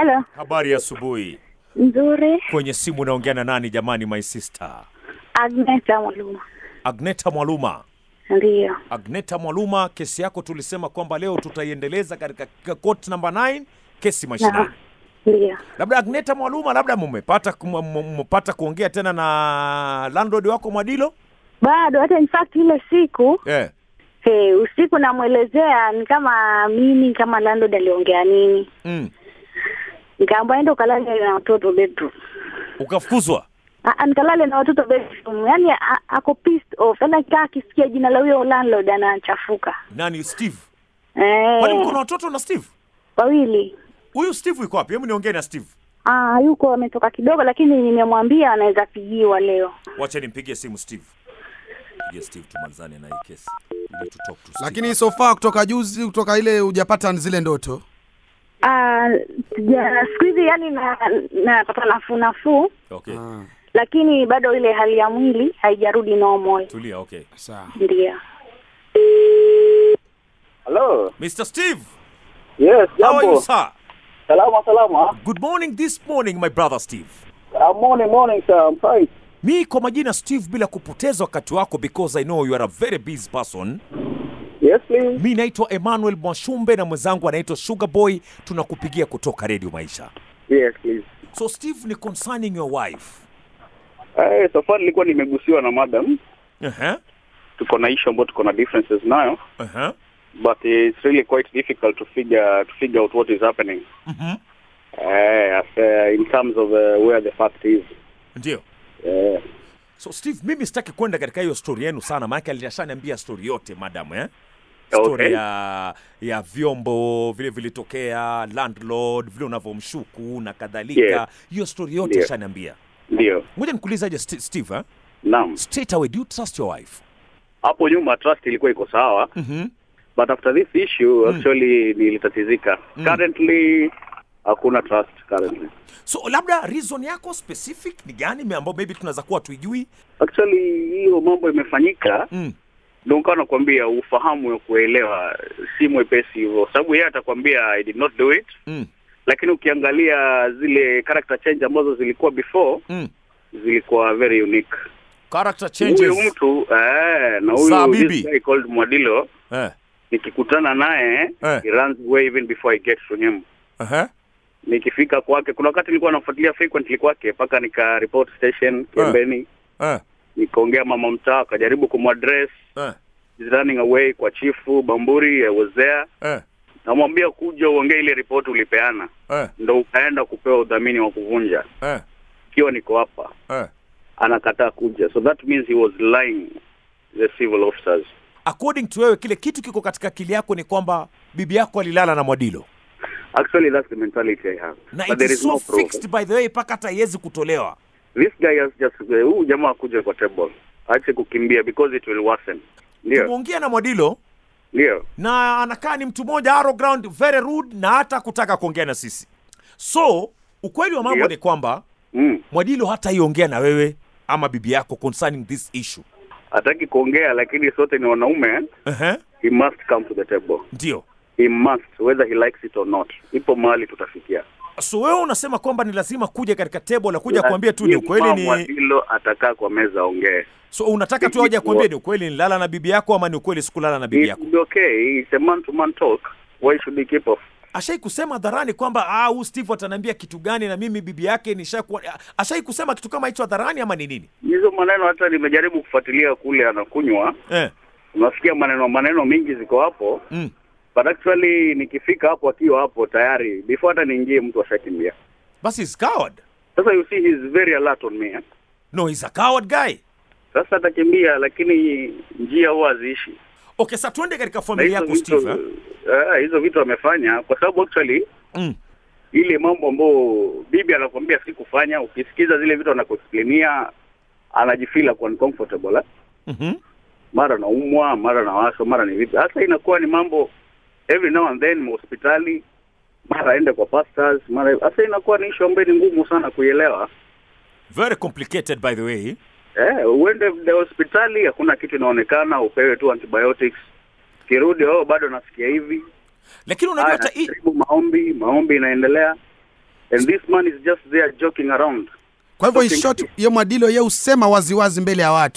Hello. Habari ya asubuhi. Nzuri. Kwenye simu naongea na nani jamani, my sister? Agneta Mwaluma. Agneta Mwaluma. Ndiyo. Agneta Mwaluma, kesi yako tulisema kwamba leo tutaiendeleza katika court number 9, kesi mashinani. Ndiyo. Labda Agneta Mwaluma, labda mmepata kum- m- mmepata kuongea tena na landlord wako Mwadilo? Bado hata in fact ile siku Eh. hey, usiku namwelezea ni kama mimi kama landlord aliongea nini, Mm. nikaambia enda ukalale na watoto bedroom. Ukafukuzwa? Ah, ah, nikalale na watoto bedroom. Yaani a- ako pissed off. Yaani akikaa akisikia jina la huyo landlord anachafuka. Nani Steve? Eh. Kwani mko na watoto na Steve? Wawili. Huyu Steve yuko wapi? Hebu niongee na Steve. Ah, yuko ametoka kidogo lakini nimemwambia anaweza pigiwa leo. Wacha nimpigie simu Steve. Pigie Steve tumalizane na hii kesi. Ili tu talk to Steve. lakini so far kutoka juzi kutoka ile hujapata zile ndoto Ah, sija- siku hizi yani na napata nafuu nafuu Okay. ah, lakini bado ile hali ya mwili haijarudi normal. Tulia, okay. sawa Ndio. Hello. Mr. Steve, Yes, how are you, jambo. sir? Salama salama. Good morning this morning, my brother Steve. Uh, morning morning sir. I'm fine. Mi kwa majina Steve, bila kupoteza wakati wako, because I know you are a very busy person. Yes please. Mi naitwa Emmanuel Mwashumbe na mwenzangu anaitwa Sugar Boy, tunakupigia kutoka Radio Maisha. Yes please. So Steve, ni concerning your wife. Eh, so far nilikuwa nimegusiwa na madam. Uh-huh. Tuko na issue ambayo tuko na differences nayo. Uh-huh. But it's really quite difficult to figure to figure out what is happening. Mhm. Eh, as, uh, in terms of uh, where the fact is. Ndio. Eh, So Steve, mimi sitaki kwenda katika hiyo story yenu sana, maana alishaniambia story yote madam eh? Story Okay. ya ya vyombo vile vilitokea, landlord vile unavyomshuku na kadhalika. Yes. Hiyo story yote Ndio. ashaniambia. ndio. Ngoja nikuulizaje St- Steve eh? Naam. Straight away, do you trust your wife? Hapo nyuma trust ilikuwa iko sawa. Mhm. But after this issue actually nilitatizika. Currently hakuna trust currently. So labda reason yako specific ni gani me- ambayo maybe tunaweza kuwa tuijui? Actually hiyo mambo imefanyika Mm. ndio nikawa nakwambia ufahamu wa kuelewa si mwepesi hivyo, sababu yeye atakwambia I did not do it, Mm. lakini ukiangalia zile character change ambazo zilikuwa before Mm. zilikuwa very unique. Character Huyu changes. mtu eh, na Za huyu bibi. this guy called Mwadilo Eh. nikikutana naye Eh. he runs away even before I get to him. Uh-huh. Nikifika kwake, kuna wakati nilikuwa nafuatilia frequently kwake mpaka nika report station Kiembeni, Eh. nikaongea mama mtaa, akajaribu kumaddress Eh. He's running away kwa chifu Bamburi, I was there Eh. namwambia kuja uongee ile ripoti ulipeana, Eh. ndo ukaenda kupewa udhamini wa kuvunja. Eh. Ikiwa niko hapa, Eh. anakataa kuja, so that means he was lying the civil officers. according to wewe kile kitu kiko katika akili yako ni kwamba bibi yako alilala na Mwadilo Actually that's the mentality I have, na but it there is is no so proof. fixed by the way mpaka hata haiwezi kutolewa. This guy has just uh, huyu jamaa akuja kwa table, aache kukimbia because it will worsen. Ndio, Tumeongea na Mwadilo ndio, na anakaa ni mtu mmoja arrow ground, very rude na hata kutaka kuongea na sisi. So ukweli wa mambo Ndio. ni kwamba mm. Mwadilo hata iongea na wewe ama bibi yako concerning this issue. Hataki kuongea, lakini sote ni wanaume. Uh-huh. He must come to the table, Ndio. he must whether he likes it or not. Ipo mahali tutafikia. So wewe unasema kwamba ni lazima kuja katika table la kuja kuambia tu ni Lazima ukweli ni Mwadilo atakaa kwa meza aongee. so unataka tu aje kuambia ni ukweli nilala na bibi yako ama ni ukweli sikulala na bibi It yako. will be okay. It's a man-to-man talk. Why should he keep off? ashai kusema hadharani kwamba ah, huyu Steve ataniambia kitu gani na mimi bibi yake nishakuwa. Ashai kusema kitu kama hicho hadharani ama ni nini? Hizo maneno hata nimejaribu kufuatilia kule anakunywa, Eh. unasikia maneno maneno mingi ziko hapo, Mm. but actually nikifika hapo akiwa hapo tayari, before hata niingie, mtu ashakimbia. Basi he's coward. Sasa you see he's very alert on me. Eh? No, he's a coward guy. Sasa atakimbia, lakini njia huwa haziishi. Okay, sasa tuende katika Na familia hizo yako Steve. vitu, Eh? eh, hizo vitu amefanya kwa sababu actually Mm. ile mambo ambayo bibi anakwambia sikufanya, ukisikiza zile vitu anakuexplainia anajifeel kwa uncomfortable eh? Mhm. mara naumwa, mara nawashwa, mara ni vipi. Hasa inakuwa ni mambo every now and then hospitali, mara aende kwa pastors, mara hasa inakuwa ni issue ambayo ni ngumu sana kuielewa. Very complicated by the way. Eh, uende the hospitali hakuna kitu inaonekana, upewe tu antibiotics, kirudi oh, bado nasikia hivi. Lakini unajua Haya, hata hii jaribu maombi, maombi inaendelea. and this man is just there joking around Kwa hivyo in Okay. short, ye Mwadilo ye usema waziwazi mbele ya watu.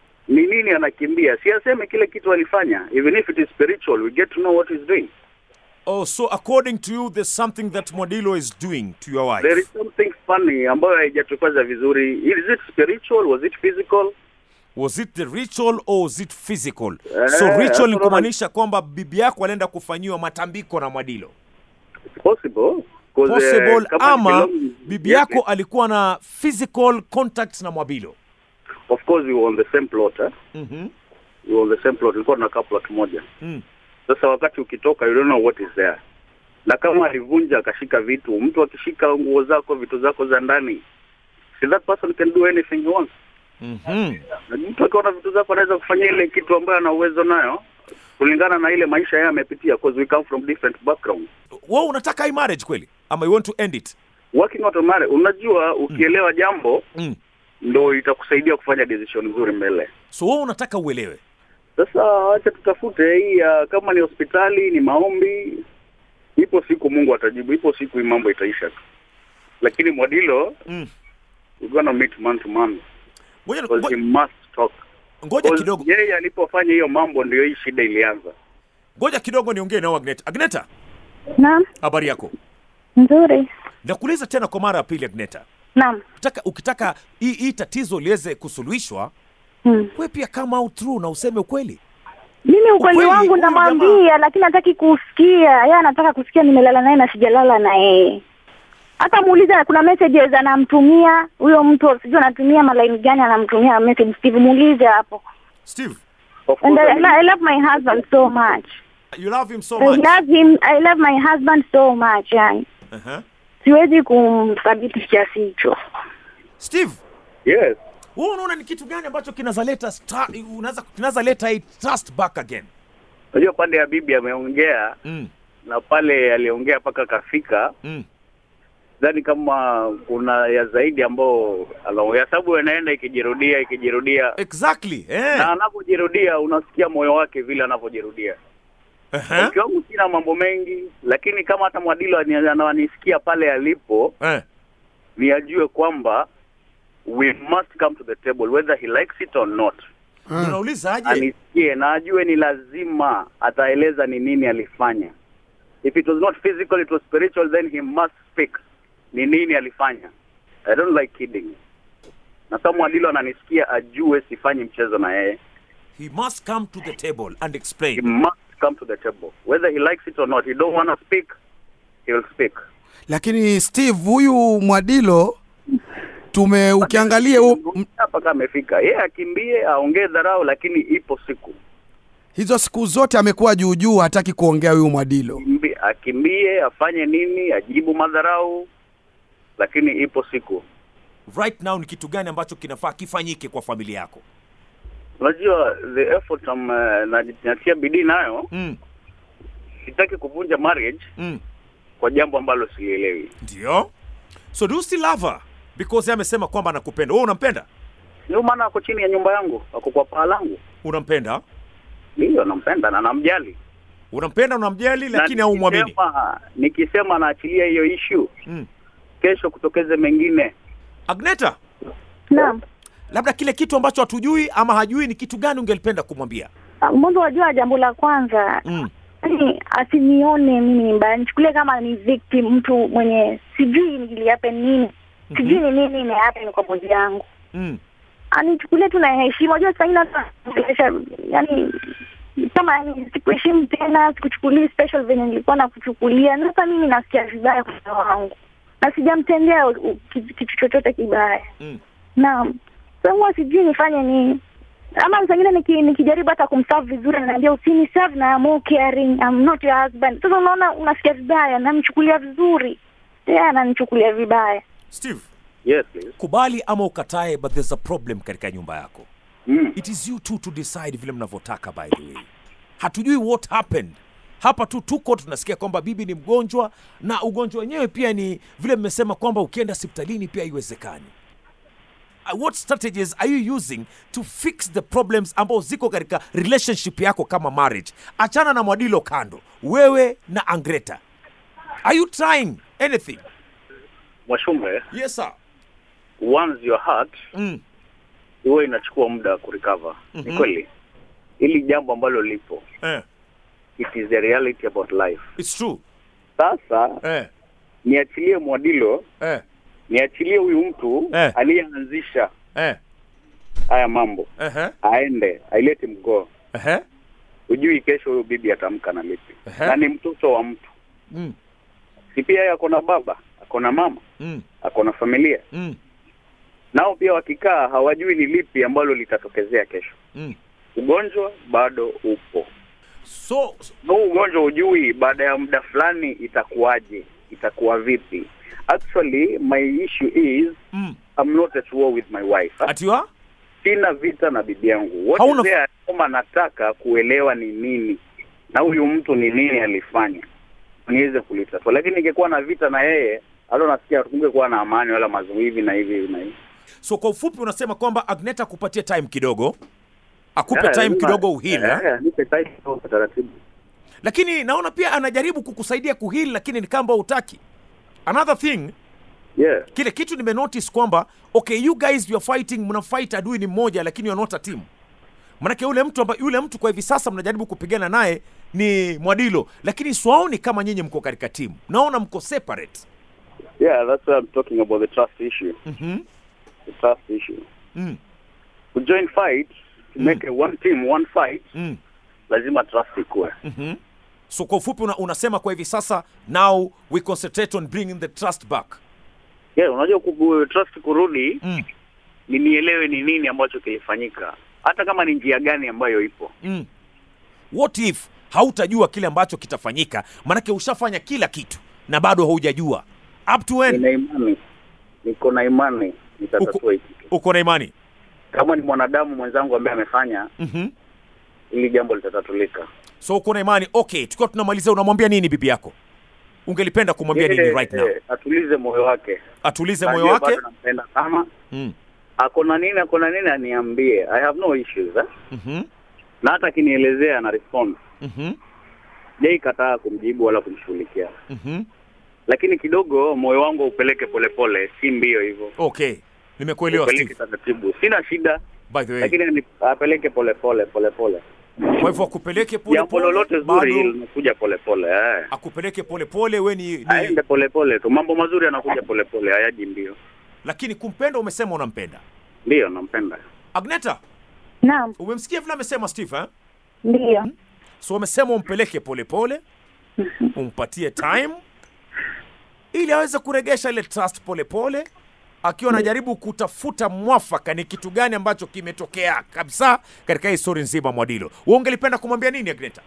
ni nini anakimbia si aseme kile kitu alifanya even if it is spiritual we get to know what he's doing Oh, so according to you, there's something that Mwadilo is doing to your wife. there is something funny ambayo haijatukaza vizuri is it spiritual was it physical Was it the ritual or was it physical? Eh, so ritual that's ni what kumaanisha kwamba bibi yako alienda kufanyiwa matambiko na Mwadilo. it's possible 'Cause, eh, Possible kama ama belong- bibi Yes, yako alikuwa na physical contact na Mwabilo. of course we were on the same plot eh? Mhm. we were on the same plot tulikuwa tunakaa plot moja Mm. sasa wakati ukitoka you don't know what is there na kama alivunja akashika vitu mtu akishika nguo zako vitu zako za ndani si that person can do anything he wants Mhm. na mtu akiona vitu zako anaweza kufanya ile kitu ambayo ana uwezo nayo kulingana na ile maisha yeye amepitia because we come from different background Wewe unataka hii marriage kweli? Ama you want to end it? working out on marriage unajua ukielewa jambo Mm. ndo itakusaidia kufanya decision nzuri mbele So wewe unataka uelewe. sasa acha tutafute hii uh, kama ni hospitali ni maombi ipo siku mungu atajibu ipo siku hii mambo itaisha tu lakini mwadilo Mm. we're gonna meet man to man Ngoja because he ngo- must talk ngoja Because kidogo. yeye alipofanya hiyo mambo ndio hii shida ilianza Ngoja kidogo niongee nao Agneta. Agneta, Naam, habari yako? nzuri. Nakuuliza tena kwa mara ya pili Agneta. Naam. Ukitaka ukitaka hii hii tatizo liweze kusuluhishwa, Hmm. wewe pia come out true na useme ukweli. Mimi ukweli Ukweli, wangu huyu namwambia, lakini hataki kusikia. Yeye anataka kusikia nimelala naye na sijalala na yeye. Hata muulize, kuna messages anamtumia huyo mtu, sijui anatumia malaini gani, anamtumia message Steve, muulize hapo. Steve, of And course, I, I love my husband so much. you love him so I much. love him, I love my husband so much. Yani Uh-huh. siwezi kumthabiti kiasi hicho. Steve, yes wewe unaona ni kitu gani ambacho kinazaleta sta- unaweza kinazaleta hii trust back again? unajua pande ya bibi ameongea Mm. na pale aliongea mpaka kafika Mm. dhani kama kuna ya zaidi ambao anaongea sababu anaenda ikijirudia ikijirudia Exactly. na Eh. anapojirudia unasikia moyo wake vile anavyojirudia Uh-huh. mke wangu sina mambo mengi lakini kama hata mwadilo ani- ananisikia pale alipo Eh. ni ajue kwamba we must come to the table whether he likes it or not Ah. Unauliza aje? anisikie na ajue ni lazima ataeleza ni nini alifanya if it was not physical it was spiritual then he must speak ni nini alifanya i don't like kidding na kama mwadilo ananisikia ajue sifanyi mchezo na yeye He must come to the table and he explain. must come to the table whether he likes it or not he don't want to speak he will speak Lakini Steve, huyu Mwadilo tume ukiangalia hu- m- hapa kama amefika yeye akimbie aongee dharau lakini ipo siku hizo siku zote amekuwa juu juu, hataki kuongea huyu Mwadilo. Kimbi- akimbie afanye nini ajibu madharau lakini ipo siku Right now ni kitu gani ambacho kinafaa kifanyike kwa familia yako? unajua the effort um, na- natia bidii nayo Mm. sitaki kuvunja marriage Mm. kwa jambo ambalo silielewi Ndio. So do you still love her? Because yeye amesema kwamba anakupenda. Wewe unampenda? ndio maana ako chini ya nyumba yangu ako kwa paa langu Unampenda? ndiyo nampenda na namjali Unampenda, unamjali Na lakini haumwamini. nikisema- nikisema naachilia hiyo issue Mm. kesho kutokeze mengine Agneta, Naam. labda kile kitu ambacho hatujui ama hajui ni kitu gani ungelipenda kumwambia? Ah, Mwanzo wajua, jambo la kwanza Mm. yani asinione mimi mbaya, nichukulie kama ni victim, mtu mwenye sijui niliape nini, sijui ni nini imehappen kwa bodi yangu, Mm. anichukulie tu na heshima. Unajua saa ingine hata ongelesha, yani kama yani sikuheshimu tena, sikuchukulii special venye nilikuwa nakuchukulia, na sasa mimi nasikia vibaya kwa moyo wangu na sijamtendea u- u- kitu kitu chochote kibaya. Mm. Naam, sasa huwa sijui nifanye nini, ama saa ingine niki, nikijaribu hata kumserve vizuri, ananiambia usini serve na I'm more caring, I'm not your husband. Sasa unaona, unasikia vibaya, namchukulia vizuri, yeye ananichukulia vibaya. Steve, yes please. kubali ama ukatae, but there's a problem katika nyumba yako. mm. It is you two to decide vile mnavyotaka. By the way, hatujui what happened hapa tu, tuko tunasikia kwamba bibi ni mgonjwa na ugonjwa wenyewe pia ni vile mmesema kwamba ukienda hospitalini pia haiwezekani. Uh, What strategies are you using to fix the problems ambao ziko katika relationship yako kama marriage? Achana na Mwadilo kando, wewe na Angreta, are you trying anything? Mwashumbe, yes sir once your heart mm. huwa inachukua muda wa kurecover. Mhm. Ni kweli, hili jambo ambalo lipo, eh. it is a reality about life. it's true Sasa eh. niachilie Mwadilo, Eh. niachilie huyu mtu Eh. aliyeanzisha Eh. haya mambo, Ehe. aende ailete mgoo. Ehe. Hujui kesho huyu bibi atamka na lipi, Ehe. na ni mtoto wa mtu, Mm. si pia yeye ako na baba, ako na mama, Mm. ako na familia, Mm. nao pia wakikaa hawajui ni lipi ambalo litatokezea kesho. Mm. Ugonjwa bado upo, so na huu ugonjwa hujui baada ya muda fulani itakuwaje, itakuwa vipi. Actually my issue is mm. I'm not at war with my wife. atiwa Sina vita na bibi yangu. What Hauna- is there kama nataka kuelewa ni nini na huyu mtu ni nini alifanya niweze kulitatua, lakini ingekuwa na vita na yeye hata nasikia tungekuwa na amani wala mazungumzo hivi na hivi hivi na hivi. so kwa ufupi unasema kwamba agneta akupatie time kidogo akupe Yeah, time lazima- kidogo uhili Yeah, yeah, nipe time kidogo kwa taratibu. lakini naona pia anajaribu kukusaidia kuhili lakini ni kamba utaki another thing Yeah. kile kitu nimenotice kwamba okay you guys you are fighting mna fight adui ni mmoja lakini you are not a team manake yule mtu amba, yule mtu kwa hivi sasa mnajaribu kupigana naye ni mwadilo lakini swaoni kama nyinyi mko katika timu naona mko separate Yeah, that's why I'm talking about the trust issue. mm-hmm. The trust issue. mm. To join fight, to Mm. make a one team, one fight, Mm. lazima trust ikuwe. Mm-hmm. so kwa ufupi una, unasema kwa hivi sasa now we concentrate on bringing the trust back Yeah, unajua ku- trust kurudi mm. ni nielewe ni nini ambacho kilifanyika, hata kama ni njia gani ambayo ipo. Mm. what if hautajua kile ambacho kitafanyika manake ushafanya kila kitu na bado haujajua up to when Nina imani, niko na imani nitatatua hiki kitu. uko na imani Kama ni mwanadamu mwenzangu ambaye amefanya mm-hmm. hili jambo litatatulika. so uko na imani okay tukiwa tunamalizia unamwambia nini bibi yako ungelipenda kumwambia nini Yeye, right now eh, atulize moyo wake, atulize Najua moyo wake bado nampenda sana. mm. Ako na nini, ako na nini aniambie. I have no issues eh? mm-hmm. na hata akinielezea na respond Mm-hmm. jai kataa kumjibu wala kumshughulikia, Mm-hmm. lakini kidogo moyo wangu upeleke polepole, si mbio hivyo, okay nimekuelewa upeleke Steve. taratibu. Sina shida, by the way lakini ni- apeleke polepole polepole. kwa hivyo akupeleke pole Jambo pole lolote zuri bado linakuja polepole eh. akupeleke pole pole we ni, ni Aende polepole tu, mambo mazuri yanakuja polepole, hayaji mbio. lakini kumpenda umesema unampenda Ndiyo, nampenda. agneta Naam, umemsikia vile amesema steve eh? ndio. so umesema umpeleke polepole umpatie time ili aweze kuregesha ile trust polepole akiwa anajaribu kutafuta mwafaka ni kitu gani ambacho kimetokea kabisa katika hii stori nzima mwadilo wewe ungelipenda kumwambia nini agneta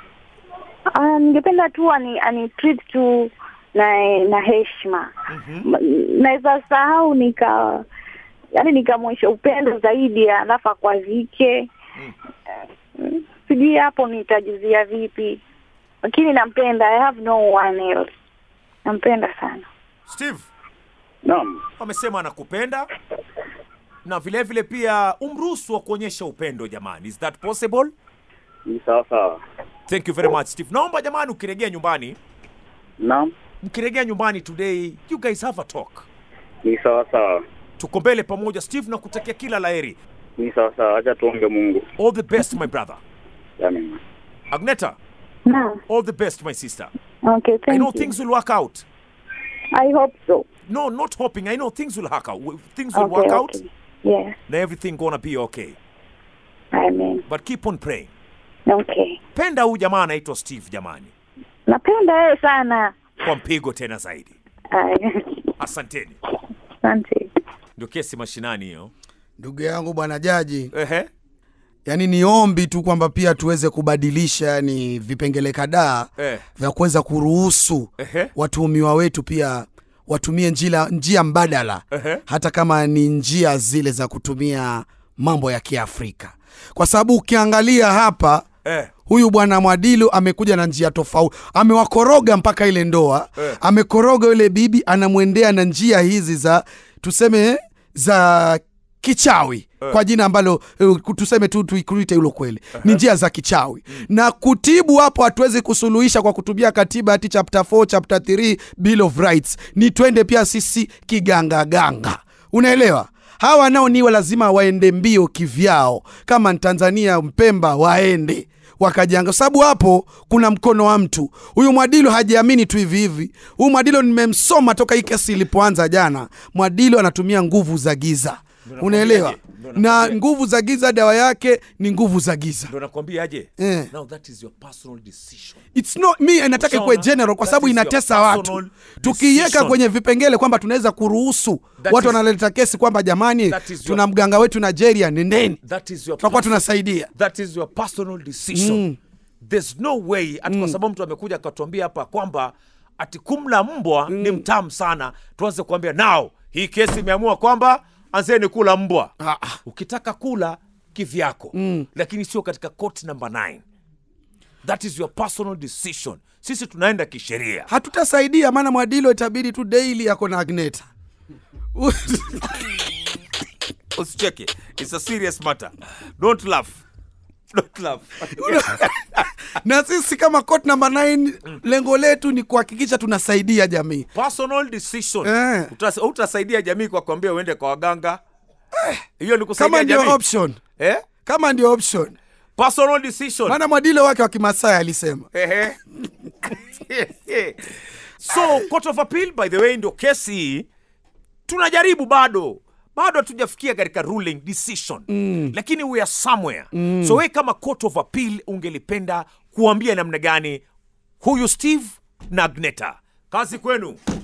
Ah, ningependa tu ani, ani treat tu na na heshima. mm-hmm. M- Naweza sahau nika yani nikamwonyesha upendo zaidi alafu akwazike. Mm, Sijui hapo nitajuzia vipi, lakini nampenda. I have no one else. Nampenda sana. steve Naam, amesema anakupenda na vile vile pia umruhusu wa kuonyesha upendo jamani is that possible ni sawa sawa. thank you very much steve naomba jamani ukiregea nyumbani Naam, mkiregea nyumbani today you guys have a talk ni sawa sawa, tuko mbele pamoja steve na kutakia kila laheri ni sawa sawa. Acha tuombe Mungu. all the best my brother Amen. agneta Naam. all the best my sister Okay, i thank know you. things will work out I hope so. no not hoping i know things will work out things will Okay, work out okay. Yes. na everything gonna be okay Amen. but keep on praying Okay. penda huyu jamaa anaitwa steve jamani Napenda yeye sana. kwa mpigo tena zaidi Aya. asanteni Asante. ndio kesi mashinani hiyo ndugu yangu bwana jaji ehe yani ni ombi tu kwamba pia tuweze kubadilisha yani vipengele kadhaa eh, vya kuweza kuruhusu ehe watuhumiwa wetu pia watumie njia, njia mbadala ehe hata kama ni njia zile za kutumia mambo ya kiafrika kwa sababu ukiangalia hapa eh, huyu bwana mwadilu amekuja na njia tofauti amewakoroga mpaka ile ndoa Eh. amekoroga yule bibi anamwendea na njia hizi za tuseme za kichawi kwa jina ambalo uh, tuseme tu tuikuite hilo kweli ni njia za kichawi na kutibu hapo hatuwezi kusuluhisha kwa kutumia katiba hati chapter 4 chapter 3 bill of rights ni twende pia sisi kigangaganga unaelewa hawa nao niwe lazima waende mbio kivyao kama ni tanzania mpemba waende wakajanga sababu hapo kuna mkono wa mtu huyu mwadilo hajiamini tu hivi hivi huyu mwadilo nimemsoma toka hii kesi ilipoanza jana mwadilo anatumia nguvu za giza unaelewa Ndio na nakwambiaje? nguvu za giza dawa yake ni nguvu za giza ndo nakwambia aje Eh. now that is your personal decision It's not me nataka ikuwe Ushaona? general kwa That sababu is your inatesa watu personal tukiiweka decision. kwenye vipengele kwamba tunaweza kuruhusu That watu is- wanaleta kesi kwamba jamani That is your- tuna mganga wetu nigeria nendeni that is your tutakuwa personal- tunasaidia that is your personal decision there's no way ati kwa sababu mtu amekuja akatuambia hapa kwamba ati kumla mbwa ni mtamu sana tuanze kuambia nao hii kesi imeamua kwamba anzeni kula mbwa Ah, ah. ukitaka kula kivyako lakini sio katika court number 9 that is your personal decision sisi tunaenda kisheria hatutasaidia maana mwadilo itabidi tu daily ako na agneta usicheke it's a serious matter don't laugh don't laugh na sisi kama court number 9 lengo letu ni kuhakikisha tunasaidia jamii personal decision Eh. Utas, utasaidia jamii kwa kuambia uende kwa waganga hiyo ni kusaidia kama ndio jamii option eh? kama ndio option personal decision maana mwadilo wake wa kimasai alisema Ehe. so court of appeal by the way ndio kesi hii tunajaribu bado bado hatujafikia katika ruling decision mm. lakini we are somewhere mm. so we kama court of appeal ungelipenda kuambia namna gani huyu steve na agneta kazi kwenu